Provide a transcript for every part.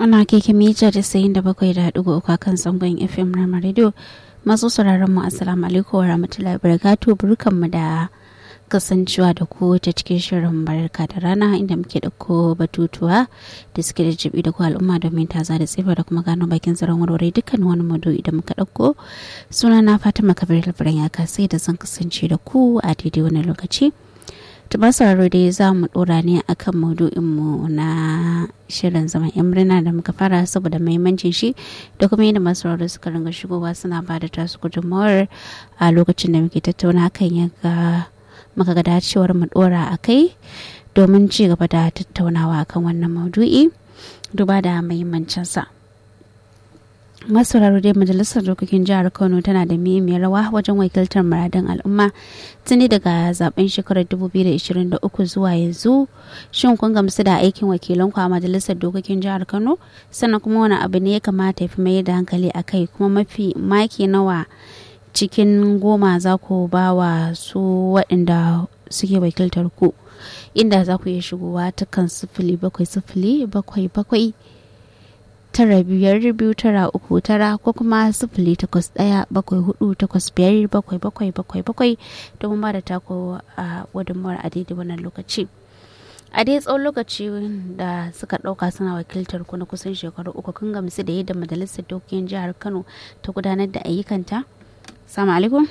ana keke mita da sayin da bakwai da haɗu uku a kan zangon fm rama radio masu sauraron mu assalamu alaikum wa rahmatullahi barakatu burkanmu da kasancewa da ku ta cikin shirin barka da rana inda muke ɗauko batutuwa da suke da jibi da ku al'umma domin taza da tsifa da kuma gano bakin tsaron warware dukkan wani maudu'i da muka ɗauko suna na fatima kabir labaran ya kasai da zan kasance da ku a daidai wani lokaci tumar sauraro dai za mu dora ne akan maudu'inmu na shirin zaman yan murna da muka fara saboda mahimmancin shi da kuma yadda masu sauraro suka ringa shigowa suna ba da tasu gudunmawar a lokacin da muke tattauna hakan ya ga muka ga dacewar mu dora a kai domin ci gaba da tattaunawa akan wannan maudu'i duba da mahimmancinsa. masauraro dai majalisar dokokin jihar kano tana da muhimmiyar rawa wajen wakiltar muradun al'umma tuni daga zaben shekarar 2023 zuwa yanzu shin kun gamsu da aikin wakilanku a majalisar dokokin jihar kano sannan kuma wani abu ne ya kamata ya fi mai da hankali a kai kuma mafi maki nawa cikin goma za ku ba wa su waɗanda suke wakiltar ku inda za ku iya shigowa ta kan sifili bakwai sifili bakwai bakwai tara biyar biyu tara uku tara ko kuma sifili takwas ɗaya bakwai hudu takwas biyar bakwai bakwai bakwai bakwai domin ba da tako a gudunmawar a daidai wannan lokaci a dai tsawon lokaci da suka ɗauka suna wakiltar ku na kusan shekaru uku kun gamsu da yadda majalisar dokokin jihar kano ta gudanar da ayyukanta salamu alaikum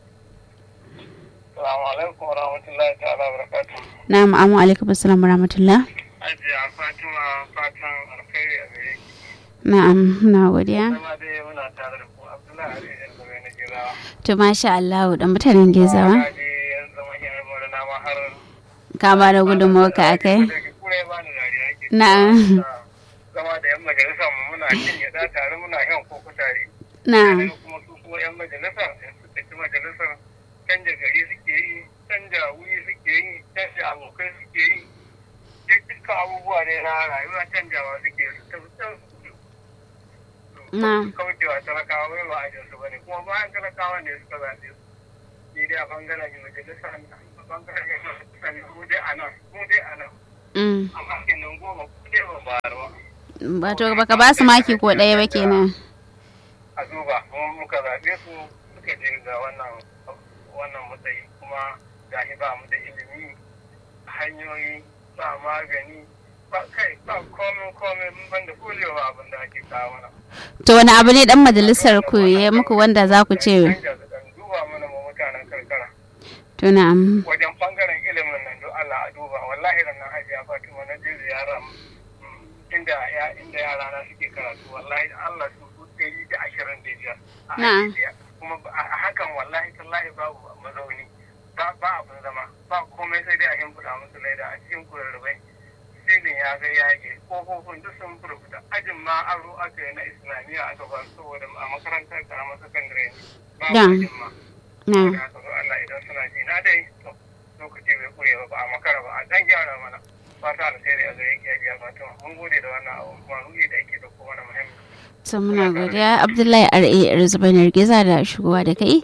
Salamu alaikum wa rahmatullahi ta'ala barakatu. na'am amu alaikum assalam wa rahmatullah Ajiya Fatima fatan alkhairi a gare ki. na'am na godiya Zama dai muna tare da ku Abdullahi Ali yan zama na girawa. to masha Allah da mutanen gezawa Na je yan zama yan mura na ma har. ka ba da gudunmawar ka akai Da ke kure ba ni dariya ke. na'am Zama da yan majalisa mu muna cin gyaɗa tare muna yan koko tare. na'am Sai kuma su kuma yan majalisa in suka ci majalisar canja gari suke yi canja wuri suke yi canja abokai suke yi duk dukkan abubuwa ne na rayuwa canjawa suke yi su tafi can su na'am kaucewa talakawa bai ba ajin su bane kuma bayan talakawa ne suka zaɓe su ni dai a bangaren yin majalisa ne a bangaren yin majalisa ne mu dai a nan mu dai a nan mm. amma kenan goma ku dai ban bayar ba wato baka ba su maki ko ɗaya ba kenan a duba kuma muka zaɓe su suka je ga wannan wannan matsayi kuma ga ba mu da ilimi hanyoyi ba magani ba kai ba komai komai mun ban da kulewa abin da ake kawo mana to wani abu ne dan majalisar ku ya muku wanda za ku ce Canja su dan duba mana mu mutanen karkara to na'am wajen bangaren ilimin nan don Allah a duba wallahi ranar hajiya Fatima na je ziyara mm, inda ya inda yara na suke karatu wallahi da Allah su su ɗari da ashirin da biyar a Na'am. aji ɗaya. kuma a a hakan wallahi tallahi babu mazauni ba ba abin zama ba komai sai dai a shimfiɗa musu laida a cikin kurarrabai filin ya ga yage kofofin duk sun furfuta ajin ma aro aka yi na islamiyya aka ba su saboda a makarantar karamar sakandare ne ba Da. ajin ma na'am da haka zo Allah idan suna ji na dai to lokaci bai kure ba ba a makara ba a dan gyara mana fata alheri a gare ki ya Fatima mun gode da wannan abu kuma ruhi da yake da kuma na muhimmi to muna godiya abdullahi ra rizbanar giza da shigowa da kai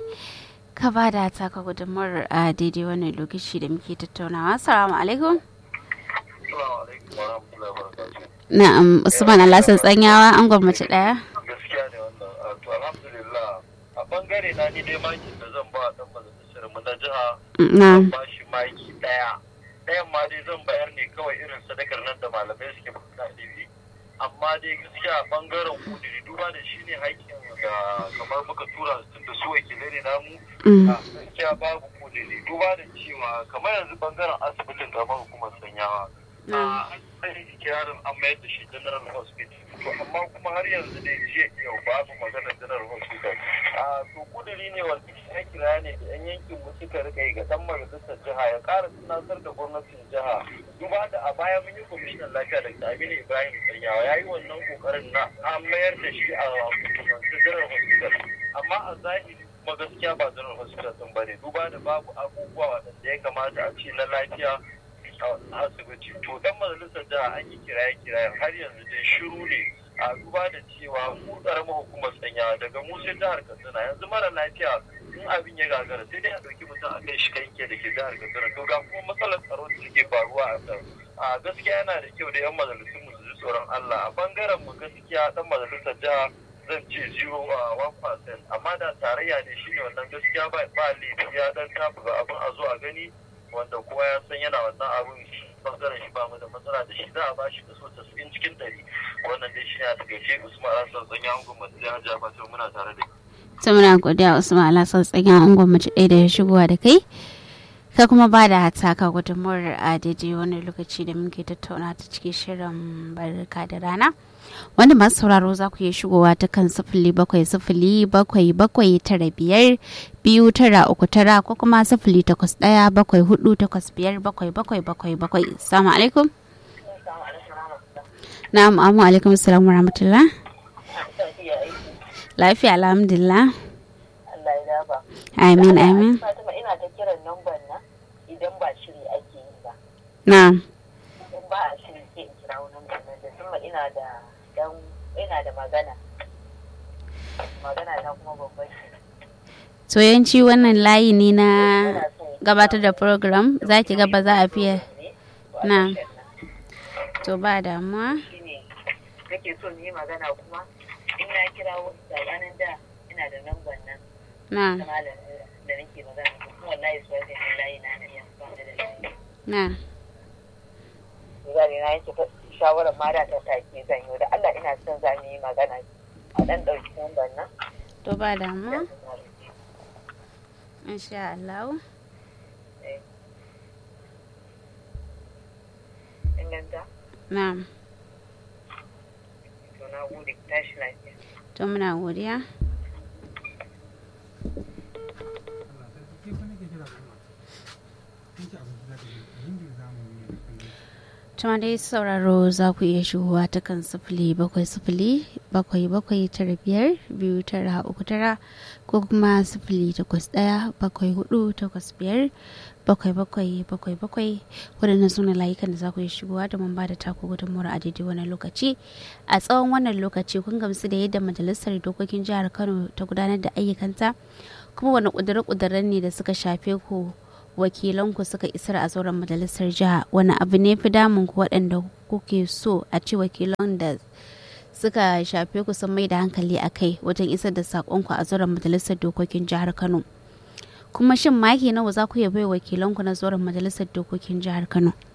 ka ba da taka gudunmawar a daidai wannan lokaci da muke tattaunawa assalamu alaikum Assalamu alaikum wa rahmatullahi wa barakatuh na'am usman alhassan tsanyawa an gwamnati ɗaya gaskiya ne wannan a to alhamdulillah a bangare na ni dai makin da zan ba dan majalisar mu na jiha na'am ba shi maki daya dayan ma dai zan bayar ne kawai irin sadakar nan da malamai suke bukata ilimi amma dai gaskiya a bangaren kudiri duba da shi ne haƙƙin ga kamar muka tura su tun da su wakilai ne namu Mm. a gaskiya babu kudiri duba da cewa kamar yanzu bangaren asibitin kamar hukumar sanyawa Mm. an yi kirarin an mayar da shi general hospital to amma kuma har yanzu dai jiya yau babu maganar general hospital a to kuduri ne wanda ya kira ne da yan yankin mu suka rika yi ga dan majalisar jiha ya ƙara tunatar da gwamnatin jiha duba da a baya mun yi kwamishinan lafiya da Aminu Ibrahim Sanyawa ya yi wannan kokarin na an mayar da shi a hukumance general hospital amma a zahiri kuma gaskiya ba general hospital din bane duba da babu abubuwa waɗanda ya kamata a ce na lafiya a asibiti to dan majalisar jiha an yi kiraye kiraye har yanzu dai shiru ne a duba da cewa mu karamar hukumar sanya daga mu sai jihar katsina yanzu mara lafiya in abin ya gagara sai dai a ɗauki mutum a kai shi kanke da ke jihar katsina to ga kuma matsalar tsaro da suke faruwa a can a gaskiya yana da kyau da yan majalisun mu su ji tsoron Allah a bangaren mu gaskiya dan majalisar jiha zan ce zero a one percent amma da tarayya ne shi ne wannan gaskiya ba ba laifi ya dan tafi abin a zo a gani wanda kowa ya san yana wannan abin bangaren shi ba mu da matsala da shi za a bashi kaso tasa'in cikin ɗari wannan dai shi ne a takaice usman hassan tsanya angon masu jihar jihar fatima muna tare da ta muna godiya usman alhassan tsanya angon mace ɗaya da ya shigowa da kai ka kuma ba da hataka gudunmuwar a daidai wani lokaci da muke tattauna ta cikin shirin barka da rana wanda masu sauraro za ku iya shigowa ta kan sifili bakwai sifili bakwai bakwai tara biyar biyu tara uku tara ko kuma sifili takwas ɗaya bakwai hudu takwas biyar bakwai bakwai bakwai bakwai salamu alaikum na'am amu alaikum assalamu rahmatullah lafiya alhamdulillah Allah ya dafa. amin amin Fatima ina ta kiran namban nan idan ba shiri ake yi ba. na'am In ba a shiri sai in kira wani namban nan da kuma ina da dan ina da magana. Magana na kuma babban shi. to yanci wannan layi ne na Ina so in gabatar da program za ki ga ba za a fiye ne. na to ba damuwa Shine nake so mu yi magana kuma in na kira wasu tsakanin da ina da namban nan na ta malam da nake magana da kuma wallahi su wani layi na na iya ba da layi. na zane na yanke shawarar ma da ta take zan yi da Allah ina son za mu yi magana a dan ɗauki lambar nan. to ba damuwa insha Allah Inganta, na to na gode tashi lafiya. to muna godiya Tuma dai sauraro za ku iya shigowa ta kan sifili bakwai sifili bakwai bakwai tara biyar biyu tara uku tara ko kuma sifili takwas ɗaya bakwai hudu takwas biyar bakwai bakwai bakwai bakwai waɗannan suna layukan da za ku iya shigowa domin ba da taku gudunmuwar a daidai wannan lokaci a tsawon wannan lokaci kun gamsu da yadda majalisar dokokin jihar kano ta gudanar da ayyukanta kuma wani ƙudure-ƙuduren ne da suka shafe ku wakilanku suka isar a zauren majalisar jiha wani abu ne fi damun ku waɗanda kuke so a ce wakilan da suka shafe ku sun mai da hankali a kai wajen isar da saƙonku a zauren majalisar dokokin jihar kano kuma shin maki nawa za ku iya bai wakilanku na zauren majalisar dokokin jihar kano